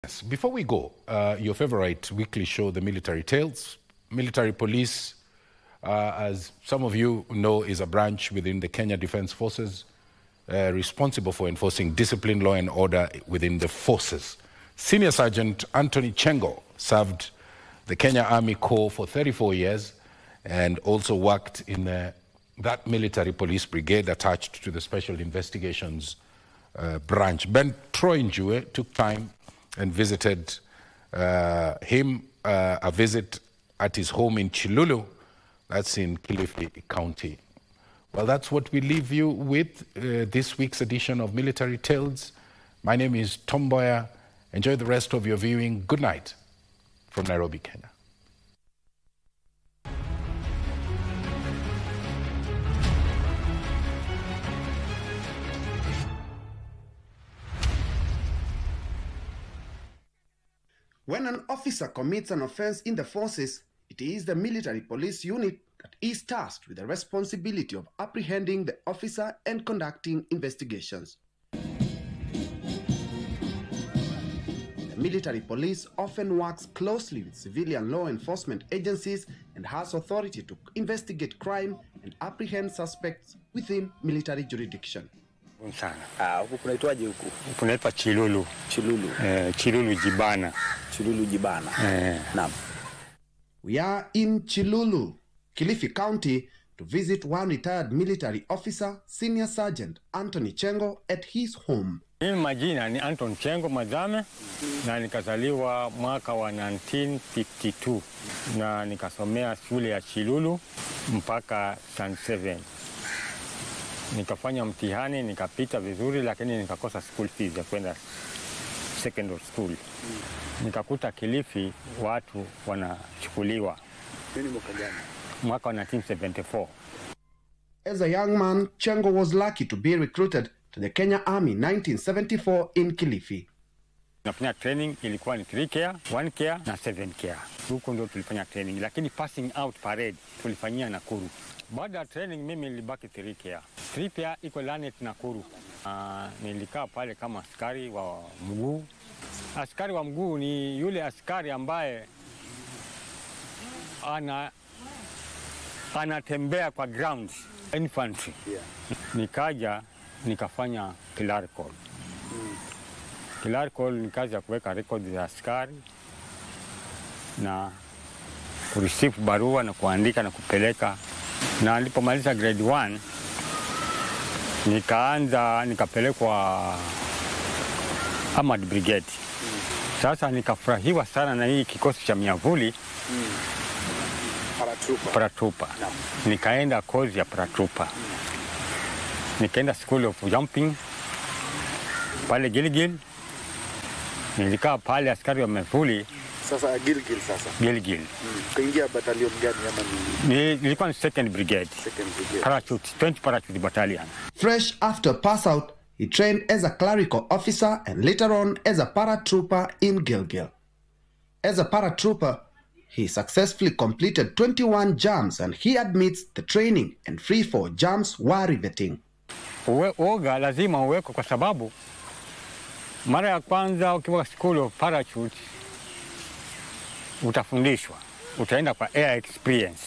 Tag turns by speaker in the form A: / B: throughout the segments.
A: Yes, Before we go, uh, your favorite weekly show, The Military Tales. Military Police, uh, as some of you know, is a branch within the Kenya Defense Forces uh, responsible for enforcing discipline, law, and order within the forces. Senior Sergeant Anthony Chengo served the Kenya Army Corps for 34 years and also worked in uh, that military police brigade attached to the Special Investigations uh, branch. Ben Troy Njue took time and visited uh, him, uh, a visit at his home in Chilulu, that's in Kilifi County. Well, that's what we leave you with uh, this week's edition of Military Tales. My name is Tom Boyer. Enjoy the rest of your viewing. Good night from Nairobi, Kenya.
B: When an officer commits an offense in the forces, it is the military police unit that is tasked with the responsibility of apprehending the officer and conducting investigations. The military police often works closely with civilian law enforcement agencies and has authority to investigate crime and apprehend suspects within military jurisdiction.
C: sana
D: Ah, huku kunaitwaje huku?
C: kunaitwa Chilulu
D: Chilulu.
C: eh, Chilulu Jibana
D: Chilulu Jibana.
C: eh,
D: Naam.
B: We are in Chilulu, Kilifi County, to visit one retired military officer, Senior Sergeant Anthony Chengo, at his home.
C: mimi majina ni Anton Chengo Mazame na nikazaliwa mwaka wa 1952 na nikasomea shule ya Chilulu mpaka stand 7 nikafanya mtihani nikapita vizuri, lakini nikakosa school fees ya kwenda secondary school. Nikakuta Kilifi watu wanachukuliwa
D: Nini mwaka gani?
C: mwaka wa 1974
B: As a young man, Chengo was lucky to be recruited to the Kenya Army 1974 in Kilifi.
C: Nafanya training ilikuwa ni 3 care, 1 care na 7 care. Huko ndio tulifanya training, lakini passing out parade tulifanyia Nakuru. Baada ya training mimi nilibaki 3 care. 3 care iko Lanet Nakuru. Uh, nilikaa pale kama askari wa mguu. Askari wa mguu ni yule askari ambaye ana anatembea kwa ground infantry.
D: Yeah.
C: Nikaja nikafanya clerical. Clerical ni kazi ya kuweka rekodi za askari na kureceive barua na kuandika na kupeleka. Na nilipomaliza grade 1 nikaanza nikapelekwa Armored Brigade. Sasa nikafurahiwa sana na hii kikosi cha miavuli
D: Paratrooper.
C: paratupa. Nikaenda kozi ya paratupa, nikaenda school of jumping pale Gilgil. Nilikaa pale askari wa mevuli
D: Sasa Gilgil sasa.
C: Gilgil.
D: Mm. Kaingia battalion gani ama ni
C: Ni- Nilikuwa ni second brigade
D: second brigade?
C: parachute, 20 parachute battalion.
B: Fresh after pass out, he trained as a clerical officer and later on as a paratrooper in Gilgil. As a paratrooper, he successfully completed 21 jumps and he admits the training and free fall jumps were riveting.
C: Uwe, uoga lazima uwekwe kwa sababu mara ya kwanza ukiwa school of parachute utafundishwa, utaenda kwa air experience,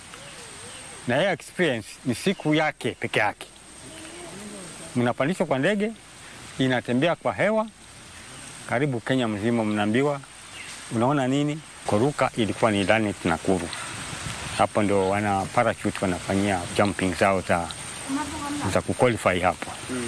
C: na air experience ni siku yake peke yake. Mnapandishwa kwa ndege, inatembea kwa hewa karibu Kenya mzima, mnaambiwa unaona nini. Kuruka ilikuwa ni Lanet Nakuru, hapo ndo wana parachute wanafanyia jumping zao za za kuqualify hapo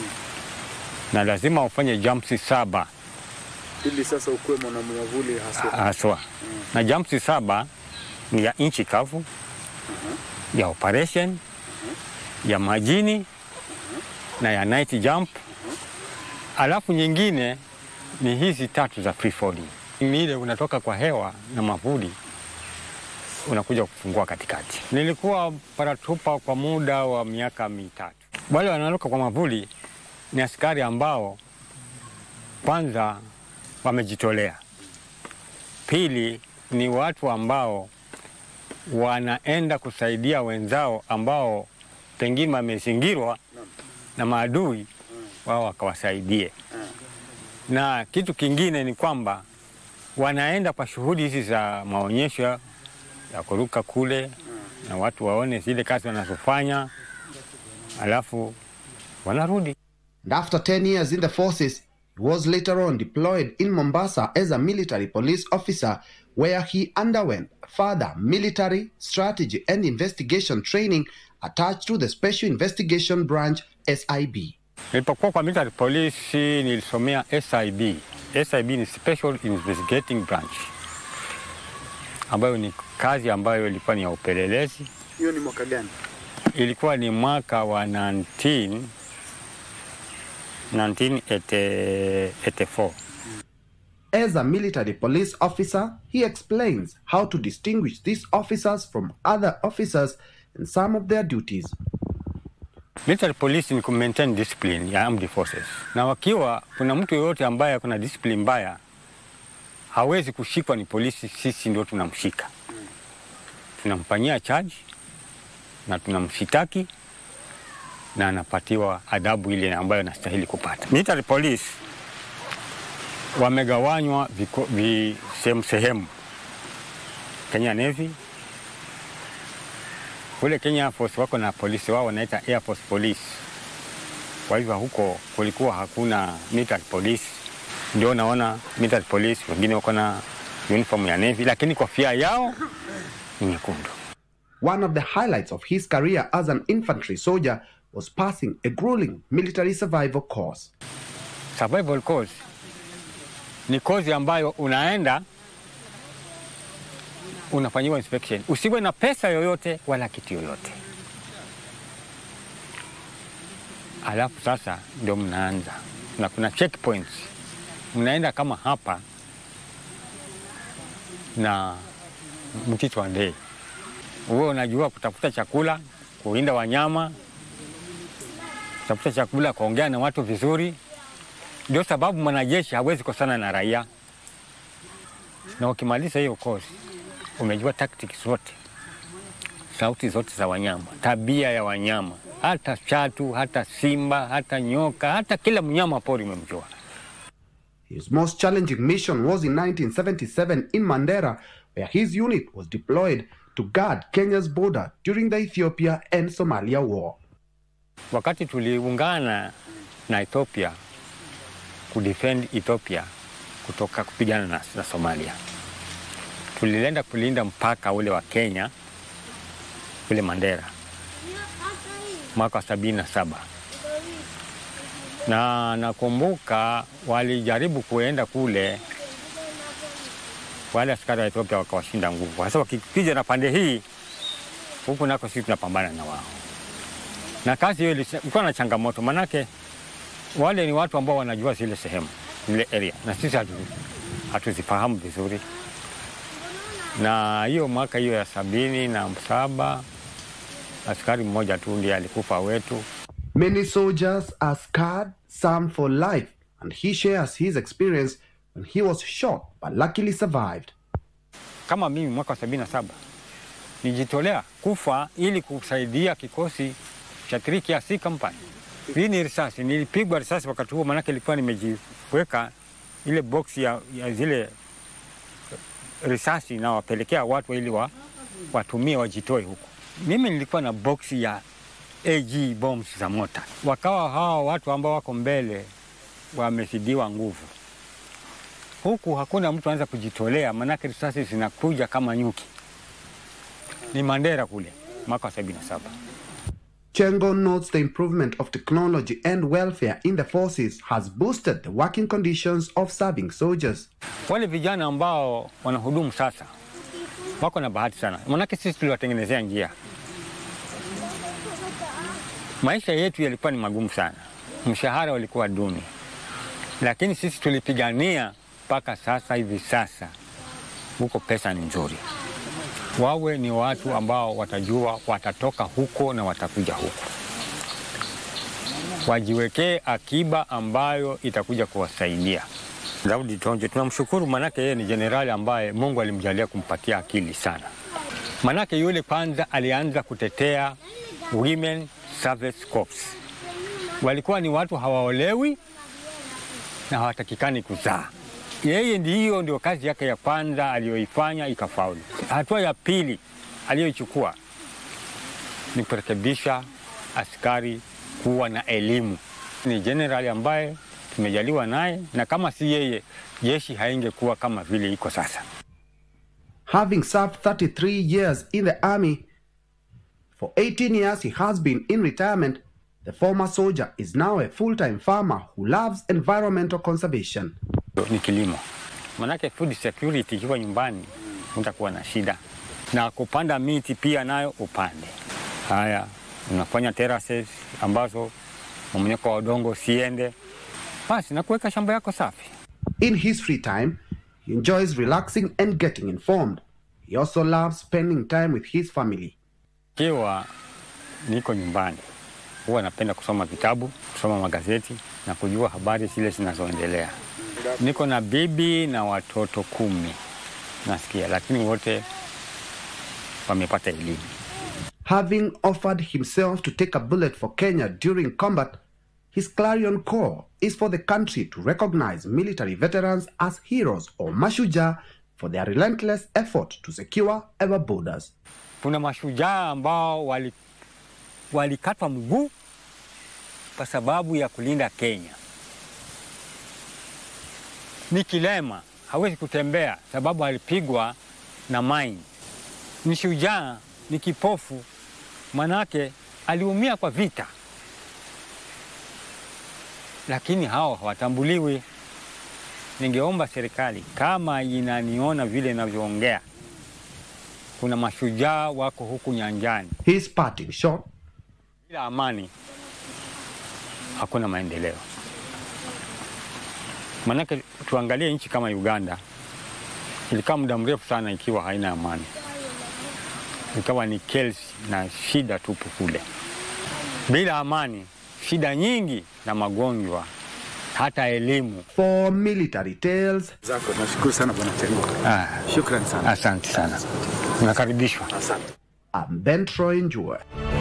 C: na lazima ufanye jumps saba
D: Ili sasa ukuwe mwanamwavuli haswa.
C: haswa na jumps saba ni ya inchi kavu ya operation ya majini na ya night jump alafu nyingine ni hizi tatu za free falling ni ile unatoka kwa hewa na mavuli unakuja kufungua katikati. Nilikuwa paratupa kwa muda wa miaka mitatu. Wale wanaruka kwa mavuli ni askari ambao kwanza wamejitolea, pili ni watu ambao wanaenda kusaidia wenzao ambao pengine wamezingirwa na maadui, wao wakawasaidie. Na kitu kingine ni kwamba wanaenda kwa shughuli hizi za maonyesho ya kuruka kule, na watu waone zile kazi wanazofanya, alafu wanarudi.
B: And after 10 years in the forces, he was later on deployed in Mombasa as a military police officer, where he underwent further military strategy and investigation training attached to the Special Investigation Branch SIB.
C: Nilipokuwa kwa military police nilisomea SIB. SIB ni Special Investigating Branch, ambayo ni kazi ambayo ilikuwa ni ya upelelezi.
D: Hiyo ni mwaka gani?
C: Ilikuwa ni mwaka wa 19 1984.
B: As a military police officer, he explains how to distinguish these officers from other officers and some of their duties.
C: Military police ni kumaintain discipline ya armed forces, na wakiwa kuna mtu yoyote ambaye kuna discipline mbaya hawezi kushikwa ni polisi, sisi ndio tunamshika, tunamfanyia charge na tunamshitaki na anapatiwa adabu ile ambayo anastahili kupata. Military police wamegawanywa viko- vi- sehemu sehemu. Kenya Navy kule Kenya Air Force wako na polisi wao wanaita Air Force Police. Kwa hivyo huko kulikuwa hakuna military police, ndio naona military police wengine wako na uniform ya Navy, lakini kofia yao ni nyekundu.
B: One of the highlights of his career as an infantry soldier was passing a grueling military survival course.
C: Survival course ni kozi ambayo unaenda unafanyiwa inspection, usiwe na pesa yoyote wala kitu yoyote, alafu sasa ndio mnaanza na kuna checkpoints, mnaenda kama hapa na Mtito wa Ndei, uwe unajua kutafuta chakula, kuinda wanyama, kutafuta chakula, kuongea na watu vizuri. Ndio sababu mwanajeshi hawezi kosana na raia, na ukimaliza hiyo kozi umejua tactics zote, sauti zote za wanyama, tabia ya wanyama, hata chatu, hata simba, hata nyoka, hata kila mnyama pori umemjua.
B: His most challenging mission was in 1977 in Mandera, where his unit was deployed to guard Kenya's border during the Ethiopia and Somalia war.
C: Wakati tuliungana na Ethiopia kudefend Ethiopia kutoka kupigana na, na Somalia, tulienda kulinda mpaka ule wa Kenya ule Mandera mwaka wa sabini na saba na nakumbuka walijaribu kuenda kule, wale askari wa Ethiopia wakawashinda nguvu. Sasa wakikija na pande hii huku nako sisi tunapambana na wao, na kazi hiyo ilikuwa na changamoto, manake wale ni watu ambao wanajua zile sehemu zile area, na sisi hatu, hatuzifahamu vizuri. Na hiyo mwaka hiyo ya sabini na saba askari mmoja tu ndiye alikufa wetu.
B: Many soldiers are scarred, some for life, and he shares his experience when he was shot but luckily survived.
C: Kama mimi mwaka wa sabini na saba nijitolea kufa ili kusaidia kikosi cha 3KC Company. Hii ni risasi, nilipigwa risasi wakati huo, maanake ilikuwa nimejiweka ile box ya, ya zile risasi na wapelekea watu ili wa, watumie wajitoe huko. Mimi nilikuwa na box ya AG bombs za mota, wakawa hawa watu ambao wako mbele wamezidiwa nguvu, huku hakuna mtu anaweza kujitolea, maanake risasi zinakuja kama nyuki. Ni Mandera kule mwaka wa sabini na saba.
B: Chengo notes the improvement of technology and welfare in the forces has boosted the working conditions of serving soldiers.
C: Wale vijana ambao wanahudumu sasa wako na bahati sana, maanake sisi tuliwatengenezea njia. Maisha yetu yalikuwa ni magumu sana, mshahara ulikuwa duni, lakini sisi tulipigania mpaka sasa hivi. Sasa huko pesa ni nzuri, wawe ni watu ambao watajua watatoka huko na watakuja huko, wajiwekee akiba ambayo itakuja kuwasaidia. Daudi Tonje tunamshukuru, manake yeye ni jenerali ambaye Mungu alimjalia kumpatia akili sana. Manake yule kwanza alianza kutetea women service corps. Walikuwa ni watu hawaolewi na hawatakikani kuzaa, Yeye ndiyo ndio kazi yake ya kwanza aliyoifanya ikafaulu. Hatua ya pili aliyoichukua ni kurekebisha askari kuwa na elimu. Ni jenerali ambaye tumejaliwa naye, na kama si yeye jeshi haingekuwa kama vile iko sasa.
B: Having served 33 years in the army, for 18 years he has been in retirement. The former soldier is now a full-time farmer who loves environmental conservation.
C: Ni kilimo, manake food security ikiwa nyumbani utakuwa na shida, na kupanda miti pia nayo upande. Haya, unafanya terraces ambazo mmonyoko wa udongo siende, basi na kuweka shamba yako safi.
B: In his free time, he enjoys relaxing and getting informed. He also loves spending time with his family.
C: Ikiwa niko nyumbani, huwa napenda kusoma vitabu, kusoma magazeti na kujua habari zile zinazoendelea. Niko na bibi na watoto kumi nasikia, lakini wote wamepata elimu.
B: Having offered himself to take a bullet for Kenya during combat, his clarion call is for the country to recognize military veterans as heroes or mashuja for their relentless effort to secure our borders.
C: Kuna mashujaa ambao wali- walikatwa mguu kwa sababu ya kulinda Kenya. Ni kilema, hawezi kutembea sababu alipigwa na mine. Ni shujaa, ni kipofu, manake aliumia kwa vita, lakini hao hawatambuliwi. Ningeomba serikali kama inaniona vile inavyoongea, kuna mashujaa wako huku nyanjani.
B: His parting shot
C: Bila amani hakuna maendeleo. Maanake tuangalie nchi kama Uganda, ilikaa muda mrefu sana ikiwa haina amani, ikawa ni kelsi na shida tupu kule. Bila amani, shida nyingi na magonjwa, hata elimu.
B: for military tales.
D: zako. Nashukuru sana bwana Tengo,
C: Ah,
D: shukrani sana,
C: asante sana, unakaribishwa.
D: asante.
B: I'm Ben Troy Njue.